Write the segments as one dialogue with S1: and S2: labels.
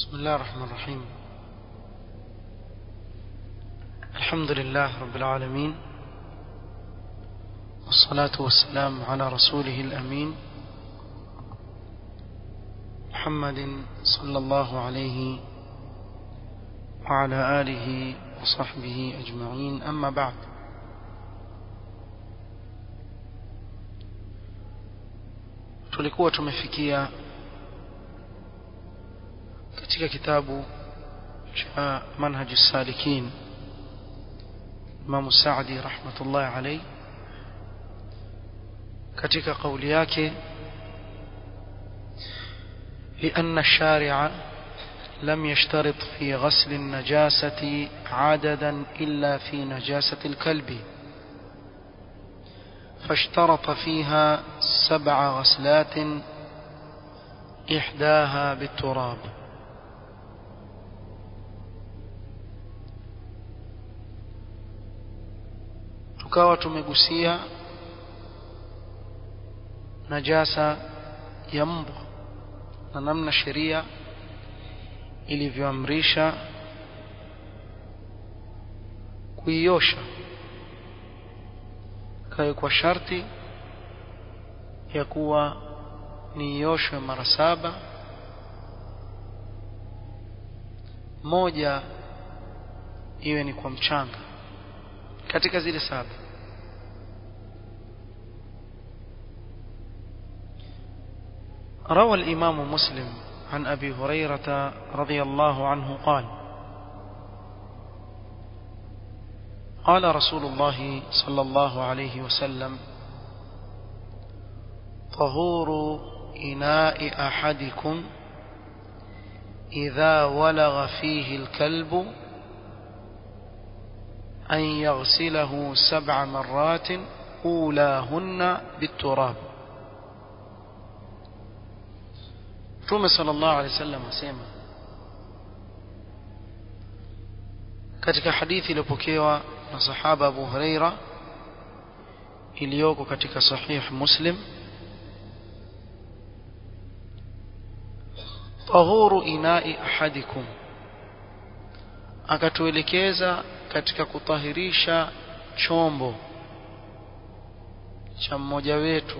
S1: بسم الله الرحمن الرحيم الحمد لله رب العالمين والصلاة والسلام على رسوله الأمين محمد صلى الله عليه وعلى آله وصحبه أجمعين أما بعد tulikuwa tumefikia katika kitabu cha manhaj salikin Imam Saadi rahmatullahi alayhi katika kauli yake لأن الشارع لم يشترط في غسل النجاسة عددا إلا في نجاسة الكلب فاشترط فيها سبع غسلات إحداها بالتراب tukawa tumegusia najasa ya mbwa na namna sheria ilivyoamrisha kuiosha kawe kwa sharti ya kuwa niioshwe mara saba moja iwe ni kwa mchanga katika zile saba روى الإمام مسلم عن أبي هريرة رضي الله عنه قال قال رسول الله صلى الله عليه وسلم طهور إناء أحدكم إذا ولغ فيه الكلب أن يغسله سبع مرات أولاهن بالتراب Mtume sallallahu alaihi wasallam asema katika hadithi iliyopokewa na sahaba Abu Huraira iliyoko katika sahih Muslim tahuru inai ahadikum akatuelekeza katika kutahirisha chombo cha mmoja wetu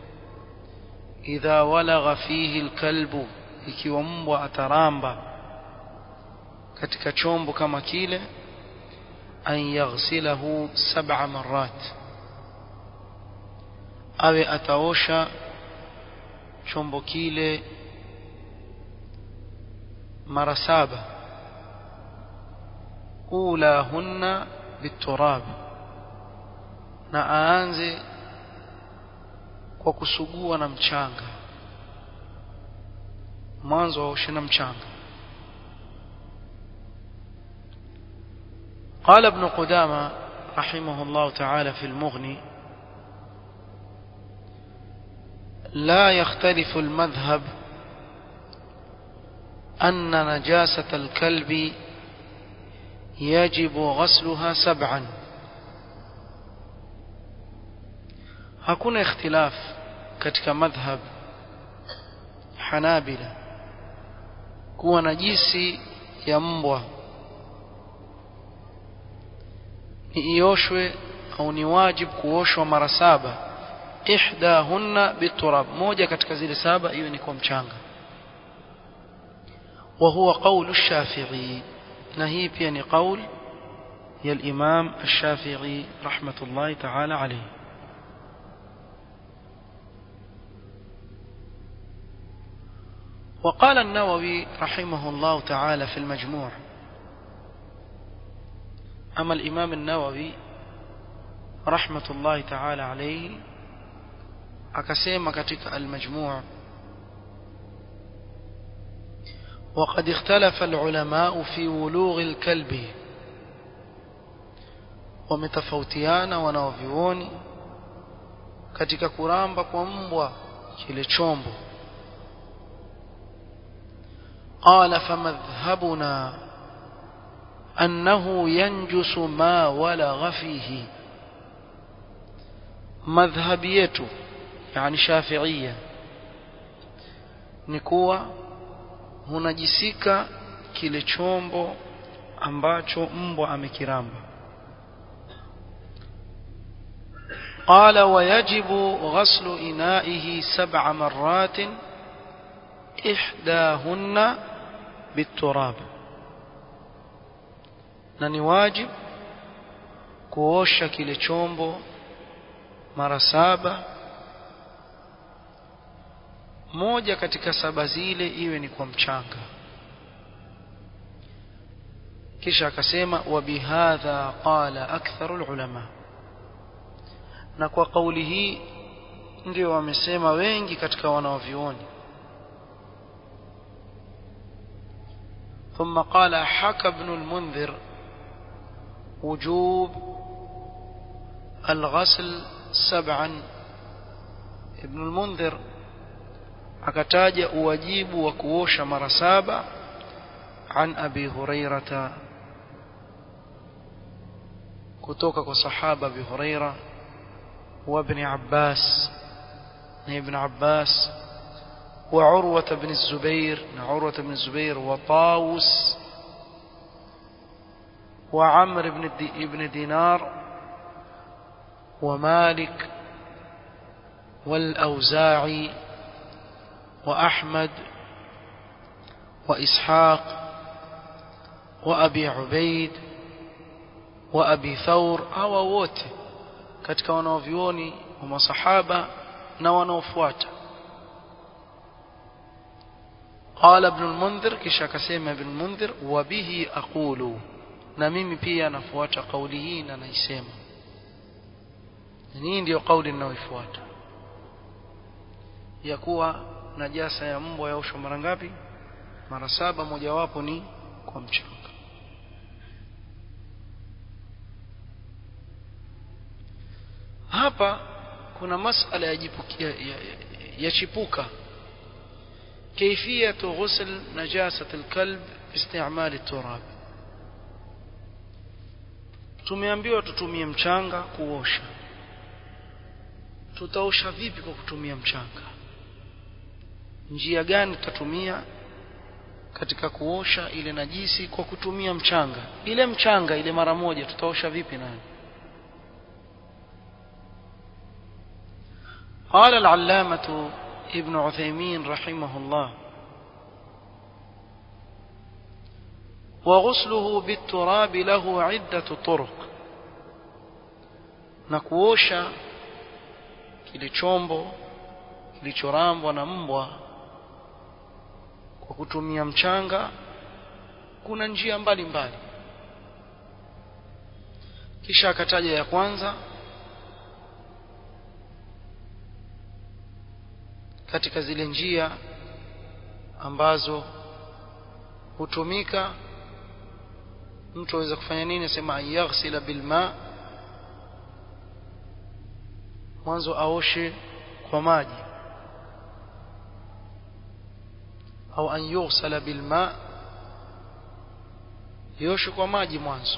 S1: idha walagha fihi alkalbu ikiwa mbwa ataramba katika chombo kama kile an yaghsilahu sab'a marrat awe ataosha chombo kile mara saba ulahunna biturab na aanze kwa kusugua na mchanga mwanzo aoshe na mchanga قال ابن قدامة رحمه الله تعالى في المغني لا يختلف المذهب أن نجاسة الكلب يجب غسلها سبعا hakuna ikhtilaf katika madhhab Hanabila kuwa najisi ya mbwa ni ioshwe au ni wajib kuoshwa mara saba ihdahunna biturab moja katika zile saba iwe ni kwa mchanga wa huwa qawlu shafi'i na hii pia ni qaul ya al-imam ash-shafi'i rahmatullahi ta'ala alayhi وقال النووي رحمه الله تعالى في المجموع أما الإمام النووي رحمة الله تعالى عليه أكسيما كتك المجموع وقد اختلف العلماء في ولوغ الكلب ومتفوتيان ونوفيون katika kuramba kwa mbwa kile chombo قال فمذهبنا أنه ينجس ما ولغ فيه مذهبيته يعني شافعية نكوى hunajisika kile chombo ambacho mbwa amekiramba قال ويجب غسل إنائه سبع مرات إحداهن بالتراب na ni wajib kuosha kile chombo mara saba moja katika saba zile iwe ni kwa mchanga kisha akasema wa bihadha qala aktharu ulama na kwa kauli hii ndio wamesema wengi katika wanaovioni ثم قال حكى ابن المنذر وجوب الغسل سبعا ابن المنذر akataja uwajibu wa kuosha mara saba an abi hurairata kutoka kwa sahaba abi huraira wa ibn abbas na ibn abbas wa urwa ibn zubair na urwa ibn zubair wa tawus wa amr ibn ibn dinar wa malik والأوزاعي وأحمد وإسحاق وأبي عبيد وأبي ثور أو wote katika wanaovioni wa masahaba na wanaofuata قال ابن المنذر kisha akasema ibn المنذر وبه أقول na mimi pia nafuata kauli hii na naisema hii ndio kauli ninayoifuata ya kuwa najasa ya mbwa yaoshwa mara ngapi mara saba mojawapo ni kwa mchanga hapa kuna masala ya, jipuki, ya, ya, ya chipuka كيفية غسل نجاسة الكلب باستعمال التراب tumeambiwa tutumie mchanga kuosha tutaosha vipi kwa kutumia mchanga njia gani tutatumia katika kuosha ile najisi kwa kutumia mchanga ile mchanga ile mara moja tutaosha vipi nayo قال العلامة ابن عثيمين رحمه الله وغسله بالتراب له عدة طرق نكوosha kile chombo kilichorambwa na mbwa kwa kutumia mchanga kuna njia mbalimbali mbali. kisha akataja ya kwanza katika zile njia ambazo hutumika mtu aweza kufanya nini asema yaghsila bilma mwanzo aoshe kwa maji au an yughsala bilma yoshe kwa maji mwanzo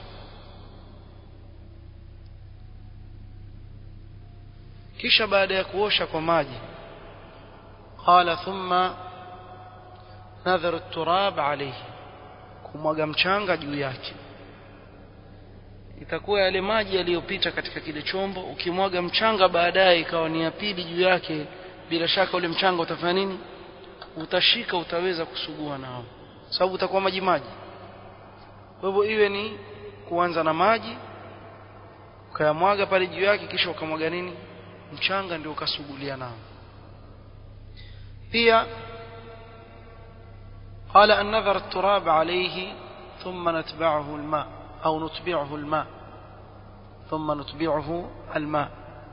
S1: kisha baada ya kuosha kwa maji qala thumma nadharu turab alayhi kumwaga mchanga juu yake itakuwa yale maji yaliyopita katika kile chombo ukimwaga mchanga baadaye ikawa ni ya pili juu yake bila shaka ule mchanga utafanya nini utashika utaweza kusugua nao sababu utakuwa maji maji kwa hivyo iwe ni kuanza na maji ukayamwaga pale juu yake kisha ukamwaga nini mchanga ndio ukasugulia nao pia قال أن نذر التراب عليه ثم نتبعه الماء أو نتبعه الماء ثم نتبعه الماء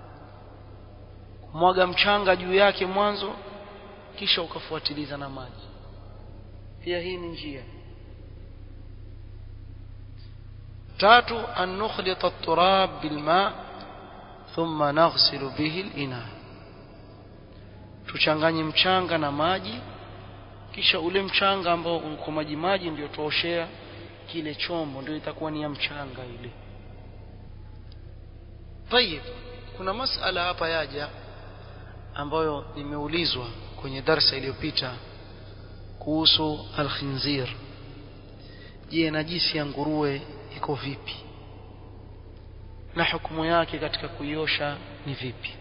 S1: mwaga mchanga juu yake mwanzo kisha ukafuatiliza na maji pia hii ni njia tatu an nukhlita at-turab bilma thumma naghsilu bihi al-ina tuchanganye mchanga na maji kisha ule mchanga ambao uko maji maji ndio tuoshea kile chombo ndio itakuwa ni ya mchanga ile tayib kuna masala hapa yaja ambayo nimeulizwa kwenye darsa iliyopita kuhusu alkhinzir je najisi ya nguruwe iko vipi na hukumu yake katika kuiosha ni vipi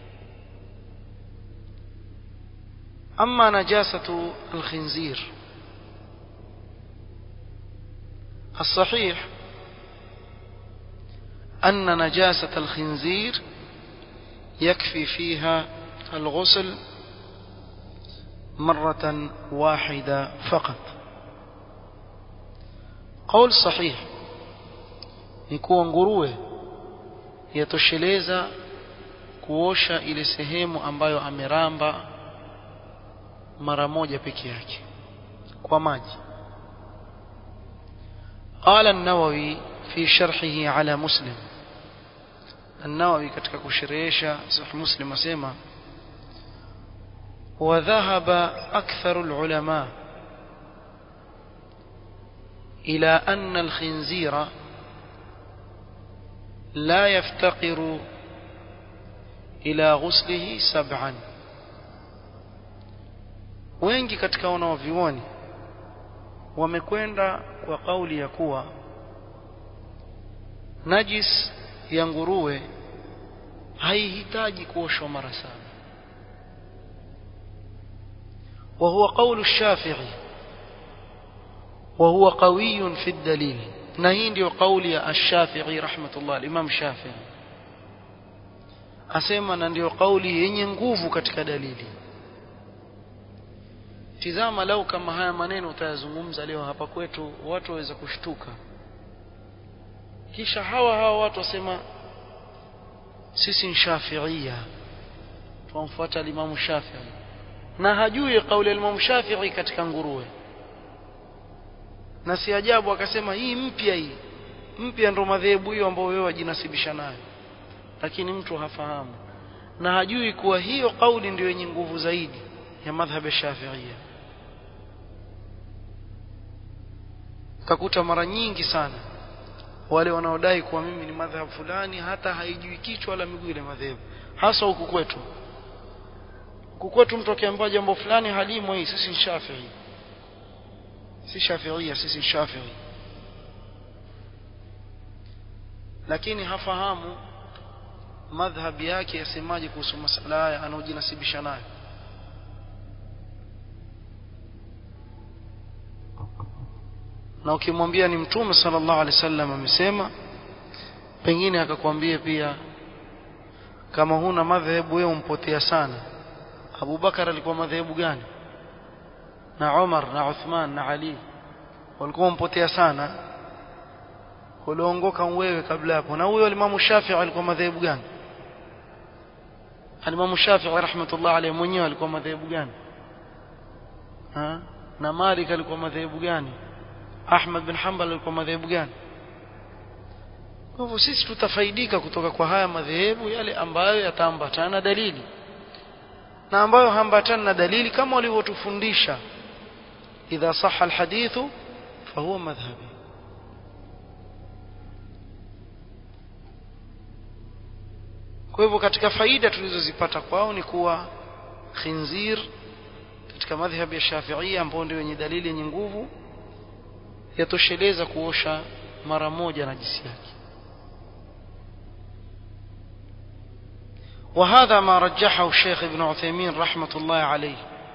S1: ama najasatu alkhinzir الصحيح أن نجاسة الخنزير يكفي فيها الغسل مرة واحدة فقط قول صحيح نكون nguruwe yatosheleza kuosha ile sehemu ambayo ameramba mara moja peke yake kwa maji قال النووي في شرحه على مسلم النووي katika kusherehesha sahih muslim asema وذهب أكثر العلماء إلى أن الخنزير لا يفتقر إلى غسله سبعا wengi katika wanaovioni wamekwenda kwa kauli ya kuwa najis ya nguruwe haihitaji kuoshwa mara saba وهو قول الشافعي وهو قوي في الدليل نهين ديو قولي الشافعي رحمة الله الإمام الشافعي asema na ndio kauli yenye nguvu katika dalili tizama lau kama haya maneno utayazungumza leo hapa kwetu watu waweza kushtuka kisha hawa hawa watu wasema sisi ni shafiia twamfuata limamu shafii na hajui kauli ya Imam Shafi'i katika nguruwe na si ajabu akasema hii mpya hii mpya ndo madhehebu hiyo ambayo wewe wajinasibisha nayo lakini mtu hafahamu na hajui kuwa hiyo kauli ndio yenye nguvu zaidi ya madhhab ya Shafi'ia kakuta mara nyingi sana wale wanaodai kuwa mimi ni madhhab fulani hata haijui kichwa wala miguu ile madhehebu hasa huku kwetu kukwetu mtu akiambiwa jambo fulani halimu hii sisi ni Shafi'i si Shafi'ia sisi ni Shafi'i lakini hafahamu madhhabi yake yasemaje kuhusu masala haya anaojinasibisha nayo na ukimwambia ni mtume sallallahu alaihi wasallam amesema pengine akakwambia pia kama huna madhehebu wewe umpotea sana Abu Bakar alikuwa madhehebu gani na Umar na Uthman na Ali walikuwa wampotea sana uliongoka wewe kabla hapo na huyo Imam Shafi'i alikuwa madhehebu gani Imam Shafi'i rahmatullah alayhi mwenyewe alikuwa madhehebu gani ha? na Malik alikuwa madhehebu gani Ahmad bin Hanbal alikuwa madhehebu gani kwa hivyo sisi tutafaidika kutoka kwa haya madhehebu yale ambayo yataambatana dalili na ambayo hambatana na dalili kama walivyotufundisha idha sahha alhadithu fahuwa madhhabi kwa hivyo katika faida tulizozipata kwao ni kuwa khinzir katika madhhabi ya Shafi'ia ambao ndio wenye dalili yenye nguvu yatosheleza kuosha mara moja najisi yake وهذا ما رجحه الشيخ ابن عثيمين رحمة الله عليه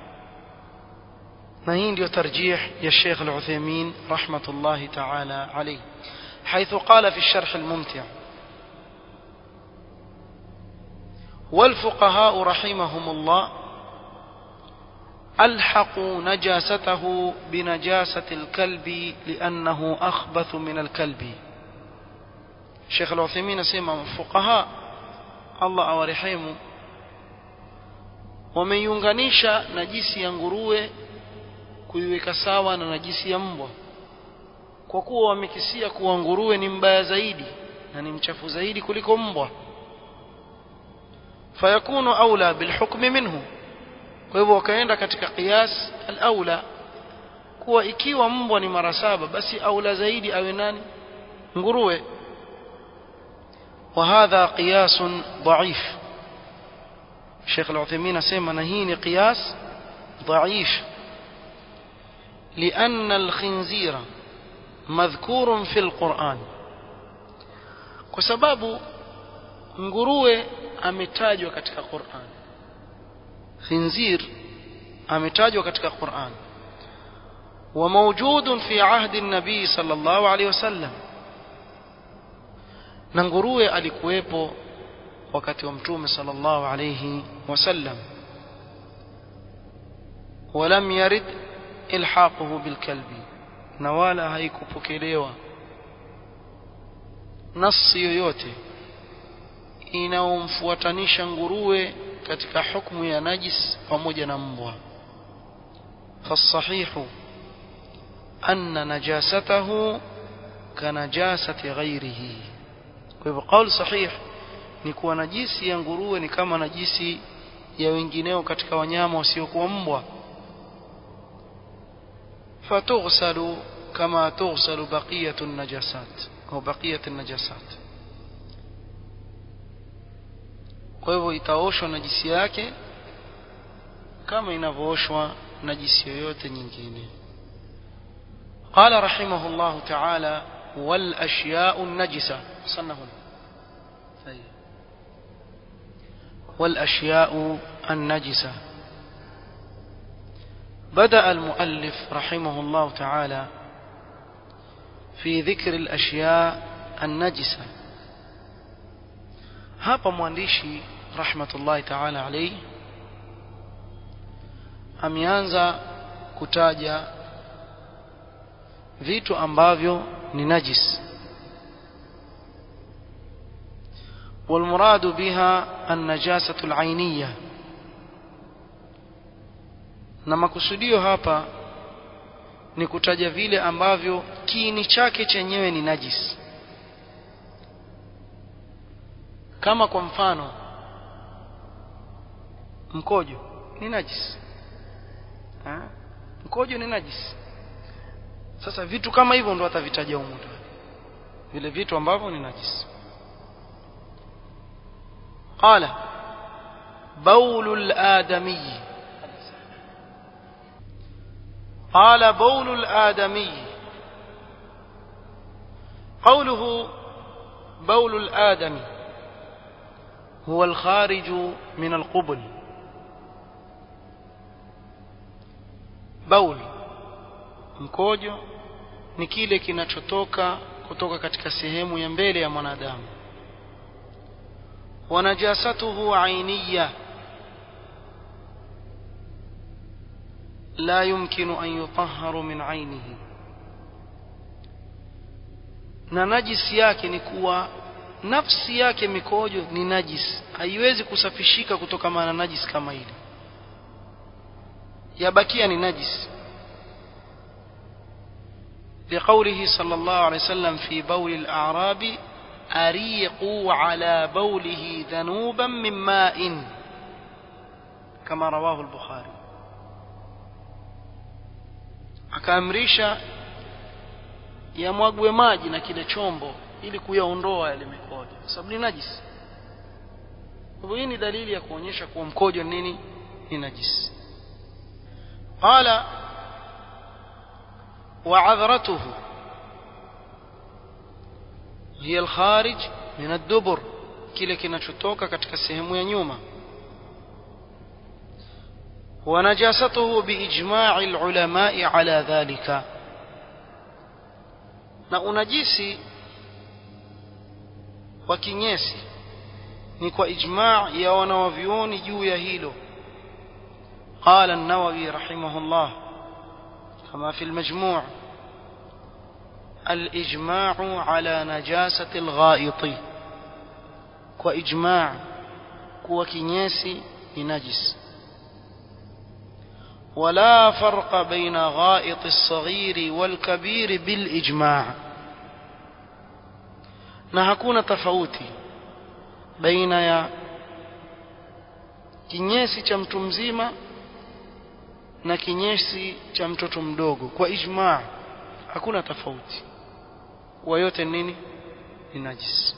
S1: نهين ديو ترجيح يا الشيخ العثيمين رحمة الله تعالى عليه حيث قال في الشرح الممتع والفقهاء رحمهم الله ألحقوا نجاسته بنجاسة الكلب لأنه أخبث من الكلب الشيخ العثيمين سيما فقهاء Allah awarehemu wameiunganisha najisi ya nguruwe kuiweka sawa na najisi ya mbwa kwa kuwa wamekisia kuwa nguruwe ni mbaya zaidi na ni mchafu zaidi kuliko mbwa fayakunu aula bilhukmi minhu kwa hivyo wakaenda katika qiyas al-aula kuwa ikiwa mbwa ni mara saba basi aula zaidi awe nani nguruwe وهذا قياس ضعيف الشيخ العثيمين سيما نهين قياس ضعيف لأن الخنزير مذكور في القرآن وسبب nguruwe ametajwa katika Qur'an khinzir ametajwa katika Qur'an وموجود في عهد النبي صلى الله عليه وسلم na nguruwe alikuwepo wakati wa mtume sallallahu alayhi wasallam ولم يرد الحاقه بالكلب na wala haikupokelewa nasi yoyote inaomfuatanisha nguruwe katika hukumu ya najis pamoja na mbwa fasahihu anna najasatahu kanajasati ghairihi kwa hivyo qaul sahih ni kuwa najisi ya nguruwe ni kama najisi ya wengineo katika wanyama wasiokuwa mbwa فتغسل كما تغسل بقية النجاسات أو بقية النجاسات kwa hivyo itaoshwa najisi yake kama inavyooshwa najisi yoyote nyingine قال رحمه الله تعالى والأشياء النجسة صنه والأشياء النجسة بدأ المؤلف رحمه الله تعالى في ذكر الأشياء النجسة hapa mwandishi rahmatullahi ta'ala alayhi ameanza kutaja vitu ambavyo ni najis والمراد بها النجاسة العينية na makusudio hapa ni kutaja vile ambavyo kiini chake chenyewe ni najis kama kwa mfano mkojo ni najis ha? mkojo ni najis sasa vitu kama hivyo ndo atavitaja humu vile vitu ambavyo ni najis qala baulu al-adami قال بول الآدمي قوله بول الآدمي هو الخارج من القبل بول mkojo ni kile kinachotoka kutoka katika sehemu ya mbele ya mwanadamu wanajasatuhu ainiya لا يمكن أن يطهر من عينه na najisi yake ni kuwa nafsi yake mikojo ni najis haiwezi kusafishika kutokana na najis kama ile yabakia ni najis لقوله صلى الله عليه وسلم في بول الأعراب أريقوا على بوله ذنوبا من ماء كما رواه البخاري akaamrisha yamwagwe maji na kile chombo ili kuyaondoa yale mikojo kwa sababu ni najisi hivyo hii ni dalili ya kuonyesha kuwa mkojo nini ni najisi qala وعذرته هي الخارج من الدبر kile kinachotoka katika sehemu ya nyuma ونجاسته بإجماع العلماء على ذلك na unajisi wa kinyesi ni kwa ijma' ya wanawavyuoni juu ya hilo قال النووي رحمه الله كما في المجموع الإجماع على نجاسة الغائط وإجماع كوا كنيسي نجس ولا فرق بين غائط الصغير والكبير بالإجماع na hakuna tofauti baina ya kinyesi cha mtu mzima na kinyesi cha mtoto mdogo kwa ijmaa hakuna tofauti kwa yote nini ni najis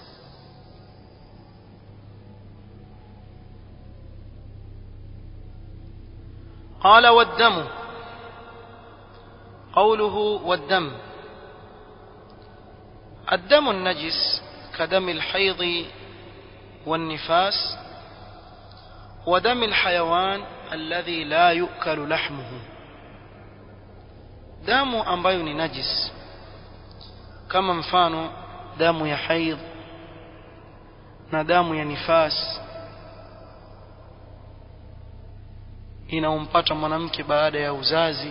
S1: قال والدم قوله والدم الدم النجس كدم الحيض والنفاس ودم الحيوان الذي لا يؤكل لحمه damu ambayo ni najis kama mfano damu ya haidh na damu ya nifas inaompata mwanamke baada ya uzazi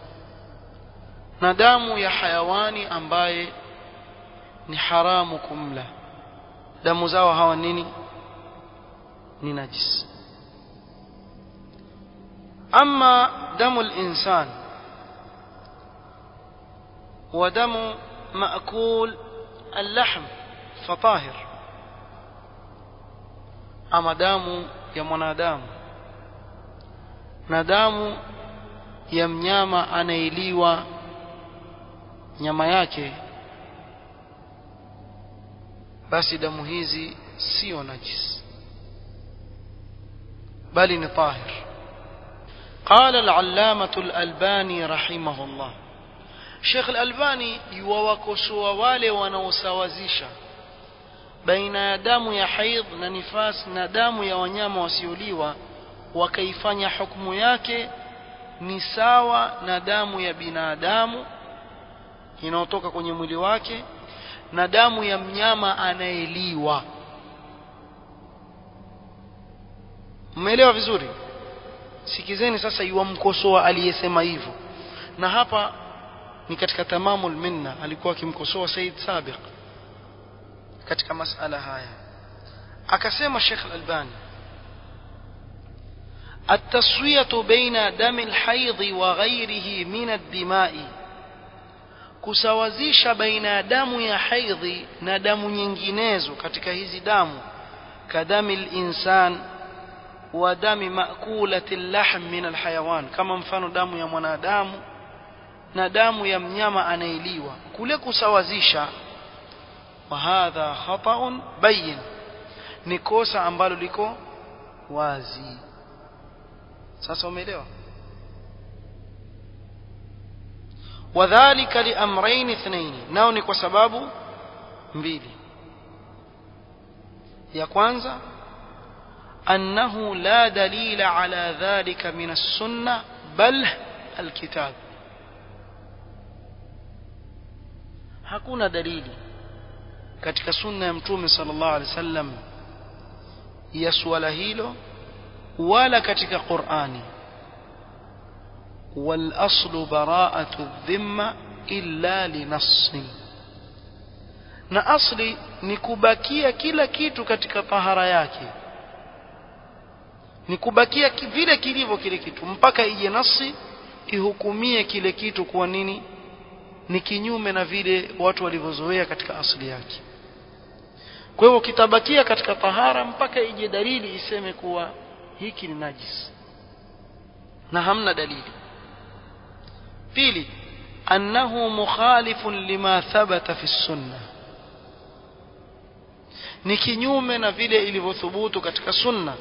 S1: na damu ya hayawani ambaye ni haramu kumla damu zao hawa nini ni najis ama damu الإنسان ودم مأكول اللحم فطاهر أما دام يا mwanadamu na damu ya mnyama anailiwa nyama yake basi damu hizi sio najis bali ni tahir قال العلامة الألباني رحمه الله Sheikh Al-Albani yuwawakosoa wale wanaosawazisha baina ya damu ya haidh na nifas na damu ya wanyama wasioliwa wakaifanya hukumu yake ni sawa na damu ya binadamu inayotoka kwenye mwili wake na damu ya mnyama anayeliwa mmeelewa vizuri sikizeni sasa yuwamkosoa aliyesema hivyo na hapa ni katika tamamul minna alikuwa akimkosoa Said Sabiq katika masala haya akasema Sheikh Al-Albani التسوية بين دم الحيض وغيره من الدماء kusawazisha baina ya damu ya haidhi na damu nyinginezo katika hizi damu kadami linsan wa dami makulati llahm min alhayawan kama mfano damu ya mwanadamu na damu ya mnyama anailiwa kule kusawazisha wa hadha khata'un bayin ni kosa ambalo liko wazi sasa umeelewa wadhālika liamrayn ithnayn nao ni kwa sababu mbili ya kwanza annahu la dalila ala dhalika min as-sunnah bal al-kitab hakuna dalili katika sunna ya mtume sallallahu alaihi wasallam ya suala hilo wala katika Qur'ani والأصل براءة الذمة إلا لنص na asli ni kubakia kila kitu katika tahara yake ni kubakia vile kilivyo kile kitu mpaka ije nasi ihukumie kile kitu kuwa nini ni kinyume na vile watu walivyozoea katika asili yake kwa hivyo kitabakia katika tahara mpaka ije dalili iseme kuwa hiki ni najis na hamna dalili pili annahu mukhalifun lima thabata fi sunna ni kinyume na vile ilivyothubutu katika sunna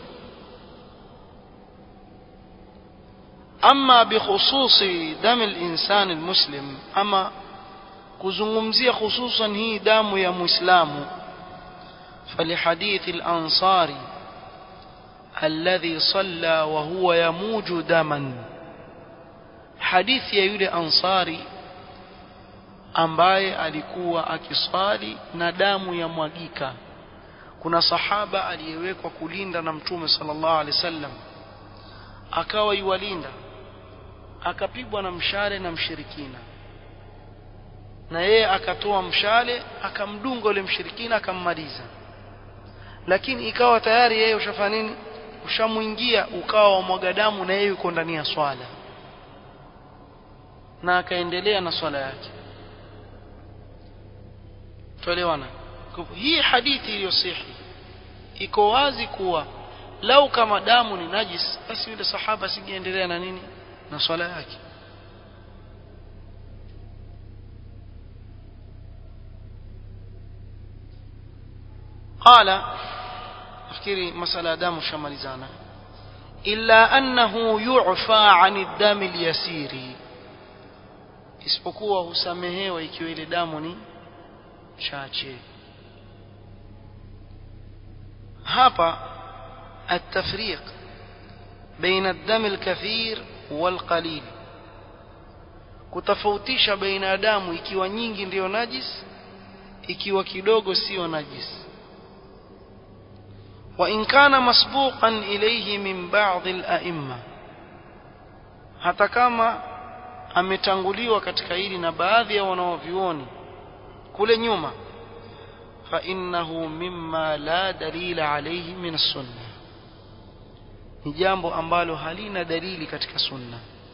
S1: ama bikhususi dami linsani lmuslim ama kuzungumzia hususan hii damu ya muislamu فلحديث الأنصاري الذي صلى وهو يموج دما حديث ya yule ansari ambaye alikuwa akiswali na damu ya mwagika kuna sahaba aliyewekwa kulinda na mtume sallallahu alaihi wasallam akawa yuwalinda akapigwa na mshale na mshirikina na yeye akatoa mshale akamdunga ule mshirikina akammaliza lakini ikawa tayari yeye ushafanya nini ushamwingia ukawa wamwaga damu na yeye yuko ndani ya swala na akaendelea na swala yake tuelewana hii hadithi iliyosihi iko wazi kuwa lau kama damu ni najis basi yule sahaba singeendelea na nini na swala yake قال nafikiri masala ya damu shamalizana illa annahu yu'fa 'an ad-dam al-yasiri isipokuwa husamehewa ikiwa ile damu ni chache hapa التفريق بين الدم الكثير والقليل kutofautisha baina ya damu ikiwa nyingi ndiyo najis ikiwa kidogo sio najis wa in kana masbuqan ilayhi min ba'd al-a'imma hata kama ametanguliwa katika hili na baadhi ya wanaovioni kule nyuma fa innahu mimma la dalila alayhi min as-sunnah ni jambo ambalo halina dalili katika sunna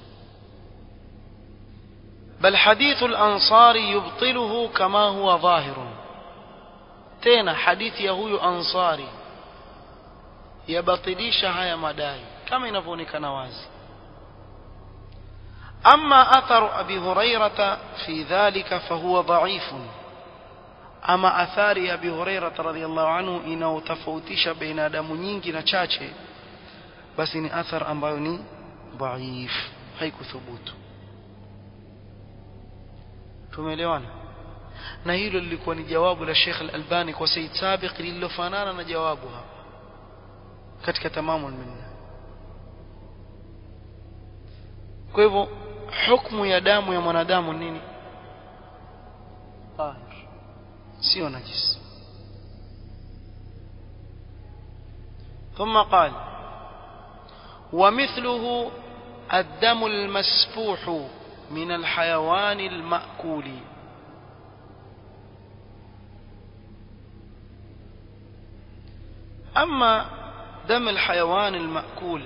S1: بل حديث الأنصار يبطله كما هو ظاهر تena hadithi ya huyu ansari yabatilisha haya madai kama inavyoonekana wazi أما أثر أبي هريرة في ذلك فهو ضعيف أما أثار أبي هريرة رضي الله عنه إنه تفوتش بين دم nyingi na chache basi ni athar ambayo ni dhaif haikuthubutu tumeelewana na hilo lilikuwa ni jawabu la Sheikh Al-Albani kwa Said Sabiq lililofanana na jawabu hapa katika tamamu minna kwa hivyo hukumu ya damu ya mwanadamu nini tahir sio najis ثم قال ومثله الدم المسفوح من الحيوان المأكول أما دم الحيوان المأكول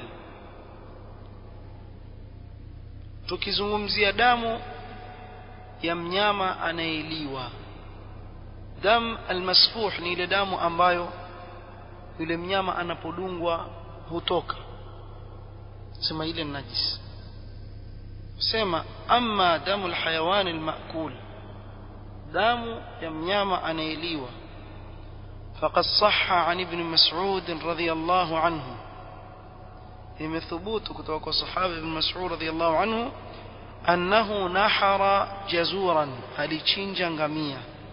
S1: tukizungumzia damu ya mnyama anayeliwa dam almasfuh ni ile damu ambayo yule mnyama anapodungwa hutoka sema ile ni najis sema amma damu alhayawan almaakul damu ya mnyama anayeliwa فقد صح عن ابن مسعود رضي الله عنه imethubutu kutoka kwa sahaba ibn Mas'ud radhiyallahu anhu annahu nahara jazuran alichinja ngamia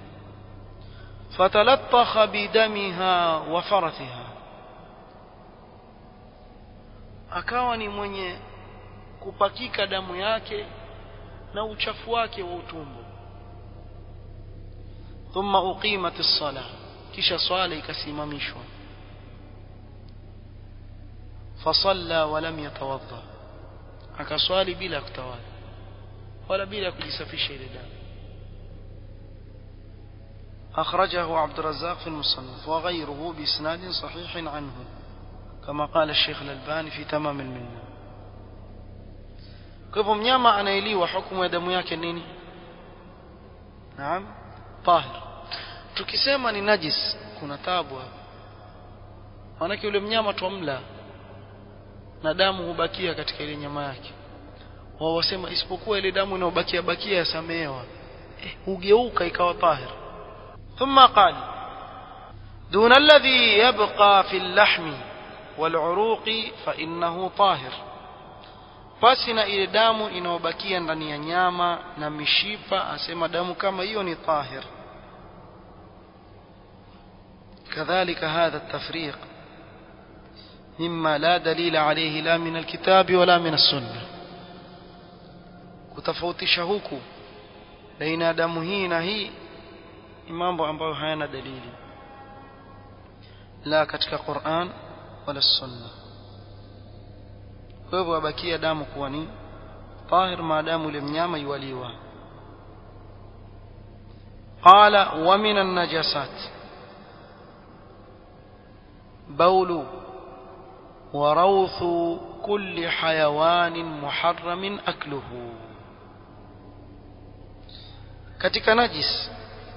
S1: fatalattaha bidamiha wa farathiha akawa ni mwenye kupakika damu yake na uchafu wake wa utumbo thumma uqimat as-salah kisha swala ikasimamishwa فصلى ولم يتوضا akaswali bila kutawala wala bila kujisafisha ile damu أخرجه عبد الرزاق في المصنف وغيره بإسناد صحيح عنه كما قال الشيخ الألباني في تمام المنة كيف mnyama anaeliwa hukumu ya damu yake nini naam tahir tukisema ni najis kuna tabu hapa maanake yule mnyama twamla na damu hubakia katika ile nyama yake wao wasema isipokuwa ile damu inayobakia bakia yasamehewa eh, hugeuka ikawa tahir thumma qala دون الذي يبقى في اللحم والعروق فإنه طاهر pasina ile damu inayobakia ndani ya nyama na mishipa asema damu kama hiyo ni tahir كذلك هذا التفريق مما لا دليل عليه لا من الكتاب ولا من السنة kutofautisha huku baina damu hii na hii ni mambo ambayo hayana dalili la katika Qur'an wala sunna kwa hivyo abakia damu kuwa ni tahir maadamu ile mnyama yuwaliwa qala wa min an-najasat بول وروث كل حيوان محرم أكله katika najis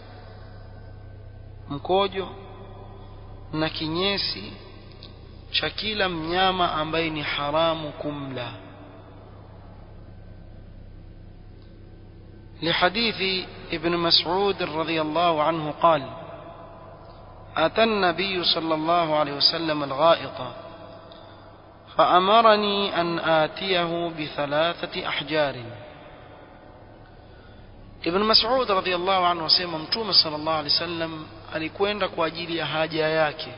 S1: mkojo na kinyesi cha kila mnyama ambaye ni haramu kumla لحديث ابن مسعود رضي الله عنه قال أتى النبي صلى الله عليه وسلم الغائط فأمرني أن آتيه بثلاثة أحجار Ibn Mas'ud radhiyallahu anhu asema Mtume sallallahu alaihi wasallam alikwenda kwa ajili ya haja yake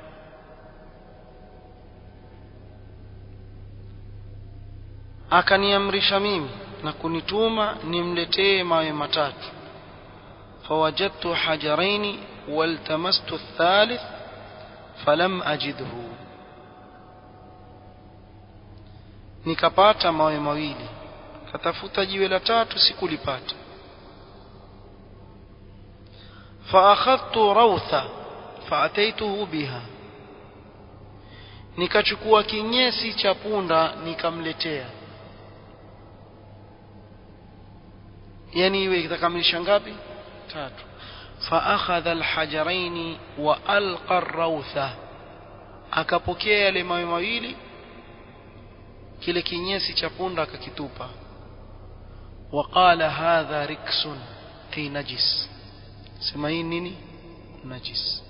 S1: akaniamrisha mimi na kunituma nimletee mawe matatu fawajadtu hajaraini waltamastu athalith falam ajidhu nikapata mawe mawili katafuta jiwe la tatu sikulipata فأخذت روثة فأتيته بها nikachukua kinyesi cha punda nikamletea yani iwe itakamilisha ngapi tatu فأخذ الحجرين وألقى الروثة akapokea yale mawe mawili kile kinyesi cha punda akakitupa وقال هذا ركس أي نجس sema hii nini najis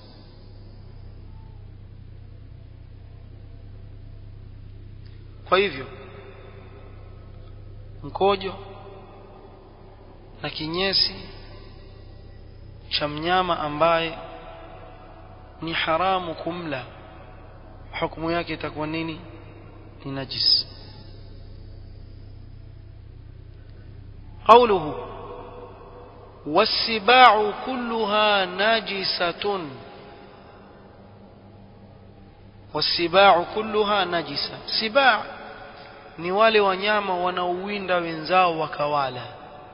S1: kwa hivyo mkojo na kinyesi cha mnyama ambaye ni haramu kumla hukumu yake itakuwa nini ni najis قوله والسباع كلها نجسة والسباع كلها نجسة سباع ni wale wanyama wanaowinda wenzao wakawala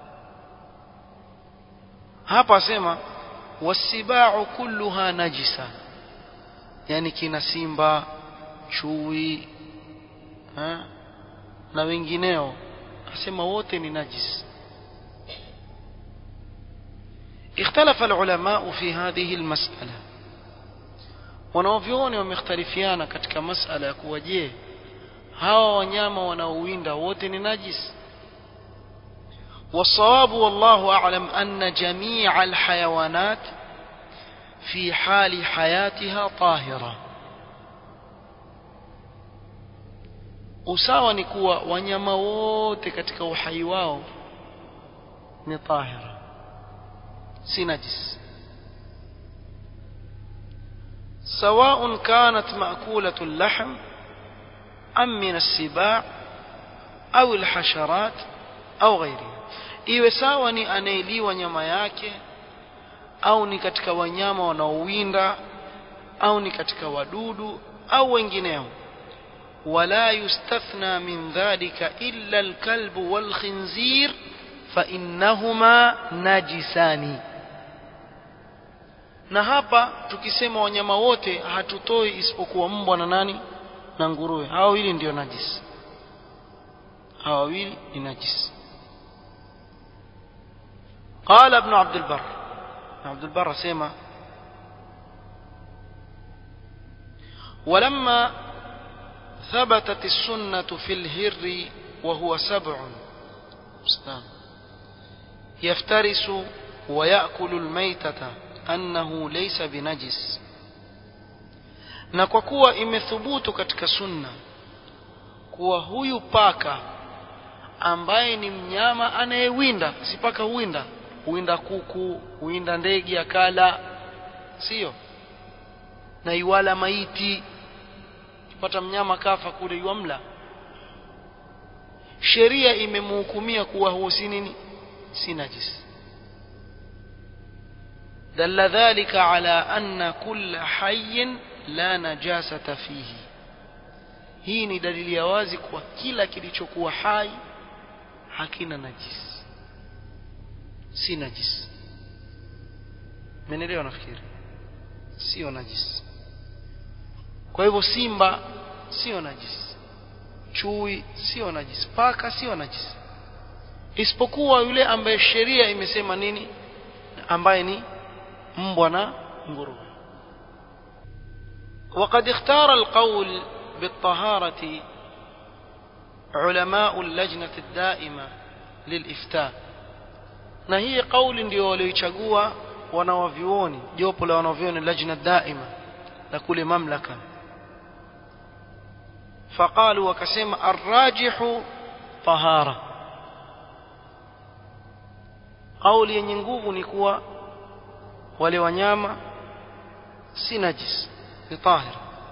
S1: hapa asema wasibau kulluha najisa yani kina simba chui ha? na wengineo asema wote ni najisi اختلف العلماء في هذه المسألة wanaovyoni wamekhtalifiana katika masala ya kuwa je hawa wanyama wanaowinda wote ni najis والصواب والله أعلم أن جميع الحيوانات في حال حياتها طاهرة usawa ni kuwa wanyama wote katika uhai wao ni tahira si najis سواء كانت مأكولة اللحم أم من السباع أو الحشرات أو غيرها iwe sawa ni anayeliwa nyama yake au ni katika wanyama wanaowinda au ni katika wadudu au wengineo wala yustathna min dhalika illa alkalbu walkhinzir فإنهما najisani na hapa tukisema wanyama wote hatutoi isipokuwa mbwa na nani na nguruwe hawa wawili ndio najisi hawa wawili ni najisi قال ابن عبد البر عبد البر سيما ولما ثبتت السنة في الهر وهو سبع يفترس ويأكل الميتة أنه ليس بنجس na kwa kuwa imethubutu katika sunna kuwa huyu paka ambaye ni mnyama anayewinda si paka huwinda huwinda kuku huwinda ndege akala sio na iwala maiti kipata mnyama kafa kule iwamla sheria imemhukumia kuwa huo si nini si najis دل ذلك على أن كل حي لا نجاسة فيه hii ni dalili ya wazi kwa kila kilichokuwa hai hakina najis si najis menelewa nafikiri sio najis kwa hivyo simba sio najis chui sio najis paka sio najis isipokuwa yule ambaye sheria imesema nini ambaye ni mbwa na nguruwe وقد اختار القول بالطهارة علماء اللجنة الدائمة للإفتاء na hii kauli ndio walioichagua wanawavyuoni jopo la wanavyuoni lajna daima la kule mamlaka faqalu wakasema arrajihu tahara kauli yenye nguvu ni kuwa wale wanyama si najis ni tahir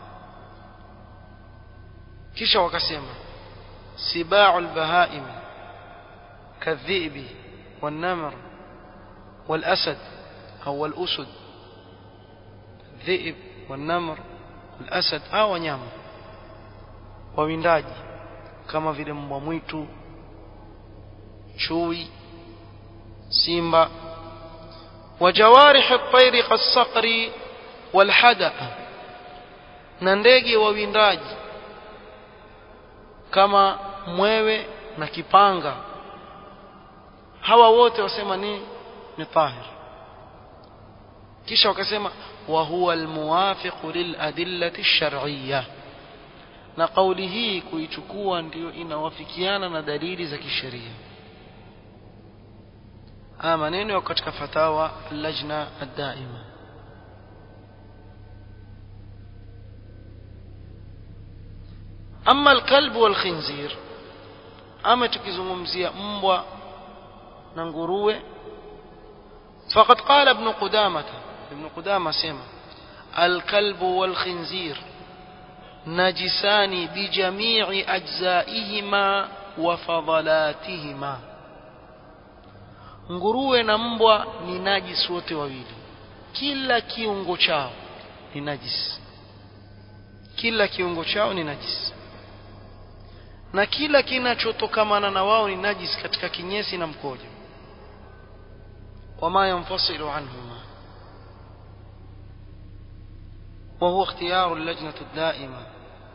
S1: kisha wakasema sibau albahaim kadhibi والنمر والأسد أو الأسد الذئب والنمر والأسد أو wanyama wawindaji kama vile mbwa mwitu chui simba وجوارح الطير كالصقر والحدأ na ndege wawindaji kama mwewe na kipanga hawa wote wasema ni ni tahir kisha wakasema wa huwa almuwafiq liladillati ash-shar'iyyah na kauli hii kuichukua ndiyo inawafikiana na dalili za kisheria haya maneno yako katika fatawa lajna ad-daima ama alkalbu walkhinzir ama tukizungumzia mbwa na nguruwe faqad qala ibn qudamah ibn qudamah sema alkalbu walkhinzir najisani bijamii ajzaihima wa fadalatihima nguruwe na mbwa ni najis wote wawili kila kiungo chao ni najis kila kiungo chao ni najis na kila kinachotokamana na wao ni najis katika kinyesi na mkojo wama yanfasilu anhuma وهو اختيار اللجنة الدائمة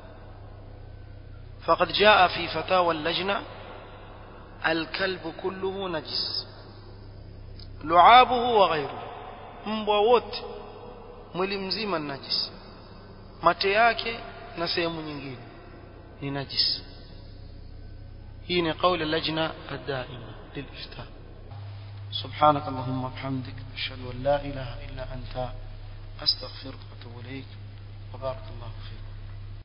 S1: فقد جاء في فتاوى اللجنة الكلب كله نجس لعابه وغيره mbwa wote mwili mzima ni najis mate yake na sehemu nyingine ni najis hii ni kauli lajna الدائمة للإفتاء سبحانك اللهم وبحمدك أشهد أن لا إله إلا أنت أستغفرك وأتوب إليك وبارك الله فيك